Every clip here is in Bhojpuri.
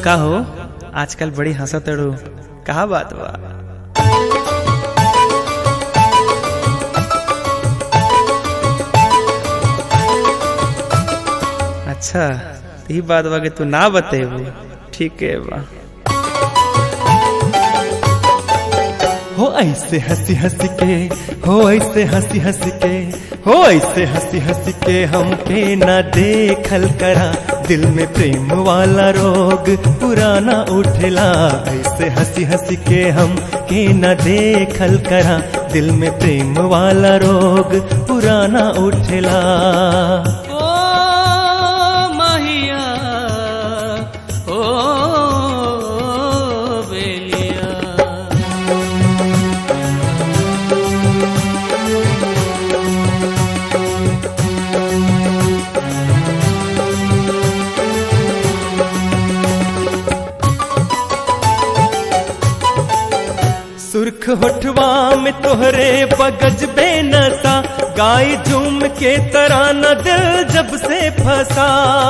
का हो आजकल बड़ी हंसत अड़ू कहा बात बा अच्छा यही बात बा कि तू ना बतेबू ठीक है बा हो ऐसे हंसी हंसी के हो ऐसे हंसी हंसी के हो ऐसे हंसी हंसी के हम पे ना देखल करा दिल में प्रेम वाला रोग पुराना उठला ऐसे हंसी हंसी के हम के ना देखल करा दिल में प्रेम वाला रोग पुराना उठला ओ माहिया ओ बेलिया सुर्ख होठवा में तोहरे बगज बेनसा गाय झूम के तराना दिल जब से फंसा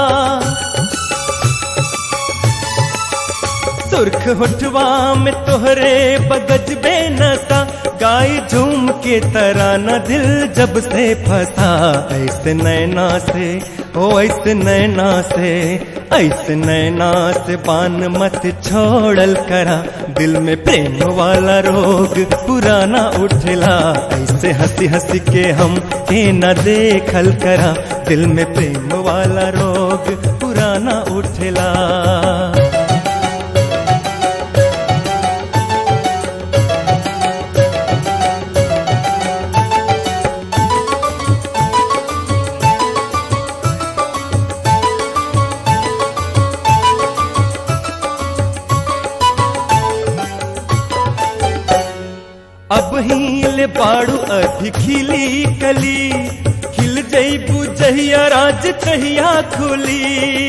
सुर्ख होठवा में तोहरे बगज बेनसा गाय झूम के तराना दिल जब से फंसा ऐसे नैना से ओ ऐसे नैना से ऐसे नैना से पान मत छोड़ल करा दिल में प्रेम वाला रोग पुराना उठला ऐसे हंसी हंसी के हम के न देखल करा दिल में प्रेम वाला रोग पुराना उठला अब हील बाड़ू अधि खिली कली खिल जईबू जहिया राज कहिया खुली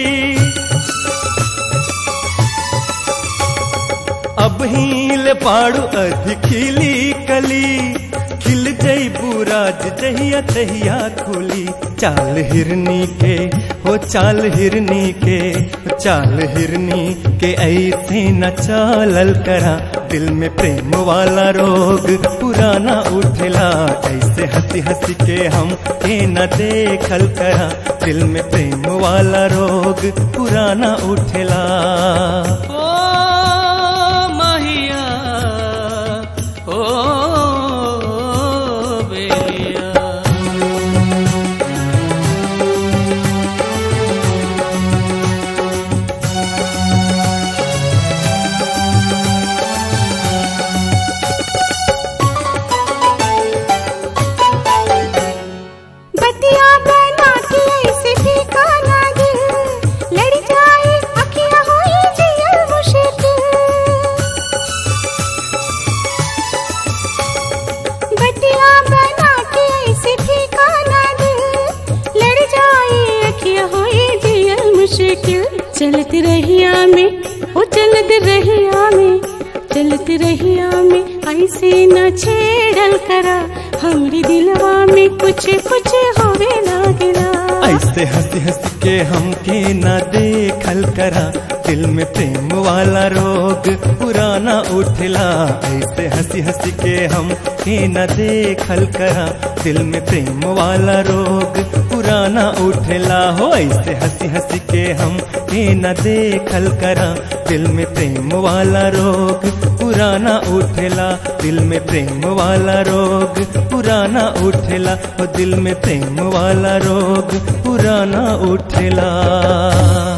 अब हील बाड़ू अधि खिली कली खिल जईबू राज जहिया तहिया खुली चाल हिरनी के हो चाल हिरनी के हो चाल हिरनी के ऐसे न चालल करा दिल में प्रेम वाला रोग पुराना उठला ऐसे हंसी हंसी के हम के न देखल करा दिल में प्रेम वाला रोग पुराना उठला ओ माहिया ओ बेलिया बतिया बना के ऐसे ठिकाना दिल लड़ जाए अखियां होई जियल मुश्किल बतिया बना के ऐसे ठिकाना दिल लड़ जाए अखियां होई जियल मुश्किल चलत रहिया में ओ चलत रहिया में चलत रहिया में ऐसे न छेड़ल करा हमरी दिलवा में कुछ कुछ होवे लागला ऐसे हंसी हंसी के हम के न देखल करा दिल में प्रेम वाला रोग पुराना उठला ऐसे हंसी हंसी के हम के न देखल करा दिल में प्रेम वाला रोग पुराना उठला हो ऐसे हंसी हंसी के हम के न देखल करा दिल में प्रेम वाला रोग पुराना उठला दिल में प्रेम वाला रोग पुराना उठला हो दिल में प्रेम वाला रोग पुराना उठला